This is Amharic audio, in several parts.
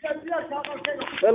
ሄሎ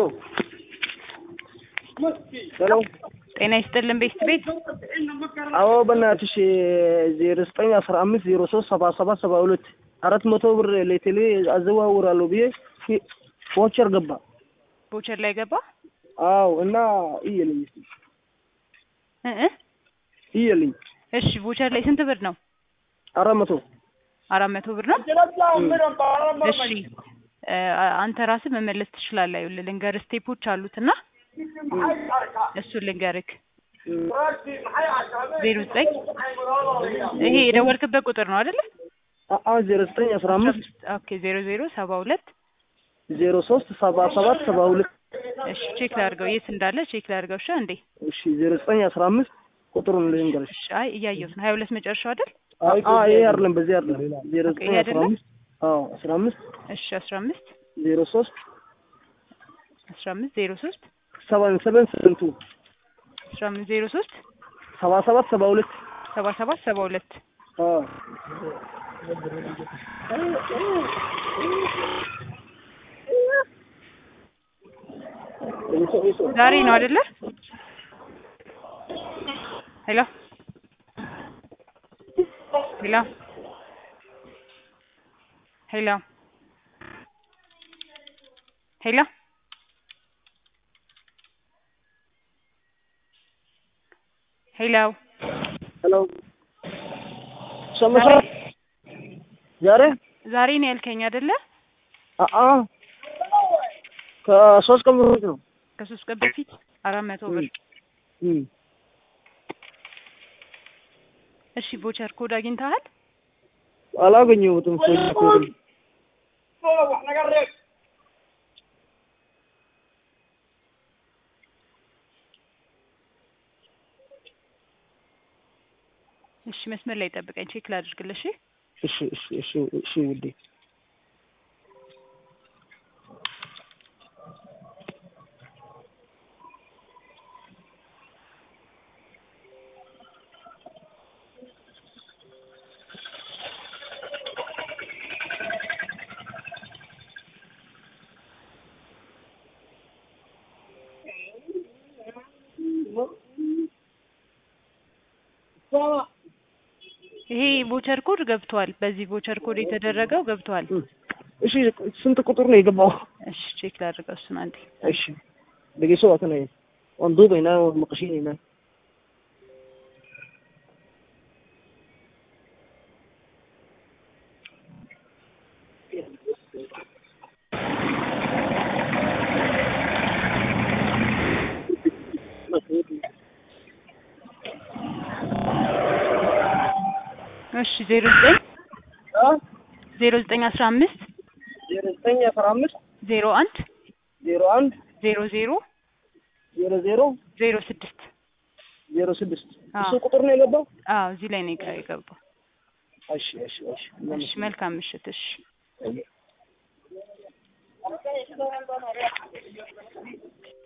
ሄሎ ጤና ይስጥልን ቤት ቤት አዎ በእናትሽ ዜሮ ዘጠኝ አስራ አምስት ዜሮ ሶስት ሰባ ሰባት ሰባ ሁለት አራት መቶ ብር ለቴሌ አዘዋውራለሁ ብዬ ቮቸር ገባ። ቦቸር ላይ ገባ አዎ እና እየልኝ እስኪ እ እ እየልኝ እሺ ቦቸር ላይ ስንት ብር ነው? አራት መቶ አራት መቶ ብር ነው። እሺ እ አንተ ራስህ መመለስ ትችላለህ። ይኸውልህ ልንገርህ ስቴፖች አሉትና እሱን ልንገርህ። ዜሮ ዘጠኝ ይሄ የደወልክበት ቁጥር ነው አይደለ? አዎ ዜሮ ዘጠኝ አስራ አምስት ኦኬ ዜሮ ዜሮ ሰባ ሁለት ዜሮ ሶስት ሰባ ሰባት ሰባ ሁለት እሺ ቼክ ላድርገው የት እንዳለ ቼክ ላድርገው። እሺ እንዴ እሺ ዜሮ ዘጠኝ አስራ አምስት ቁጥሩን ልንገርሽ። እሺ አይ እያየሁት ነው። ሀያ ሁለት መጨረሻው አይደል? አዎ ይሄ አይደለም በዚህ አይደለም ዜሮ ኦኬ፣ ዘጠኝ ይሄ አስራ አይደለም? አምስት አዎ አስራ አምስት እሺ አስራ አምስት ዜሮ ሶስት አስራ አምስት ዜሮ ሶስት ሰቨን ሰቨን ስንቱ አስራ አምስት ዜሮ ሶስት ሰባ ሰባት ሰባ ሁለት ሰባ ሰባት ሰባ ሁለት አዎ ዛሬ ነው አይደለ? ሄሎ ሄሎ ሄሎ ሄሎ ሄሎ ሄሎ ሰምተሻል? ዛሬ ዛሬ ነው ያልከኝ አይደለ? አአ ከሶስት ቀን በፊት ነው። ከሶስት ቀን በፊት አራት መቶ ብር። እም እሺ ቦቸር ኮድ አግኝተሃል? አላገኘሁትም። ኮድ ኮድ እሺ መስመር ላይ ጠብቀኝ፣ ቼክ ላድርግልሽ። እሺ እሺ እሺ እሺ እሺ ውዴ ይሄ ቦቸር ኮድ ገብቷል። በዚህ ቦቸር ኮድ የተደረገው ገብቷል። እሺ ስንት ቁጥር ነው የገባው? እሺ ቼክ ላድርገው እሱን አንዴ። እሺ dhegeyso waa kanaya waan duubaynaa waan maqashinaynaa እሺ ዜሮ ዘጠኝ ዜሮ ዘጠኝ አስራ አምስት ዜሮ ዘጠኝ አስራ አምስት ዜሮ አንድ ዜሮ አንድ ዜሮ ዜሮ ዜሮ ዜሮ ዜሮ ስድስት ዜሮ ስድስት አዎ። እሱ ቁጥር ነው የገባው? አዎ እዚህ ላይ ነው የገ- የገባው። እሺ እሺ እሺ እሺ መልካም ምሽት። እሺ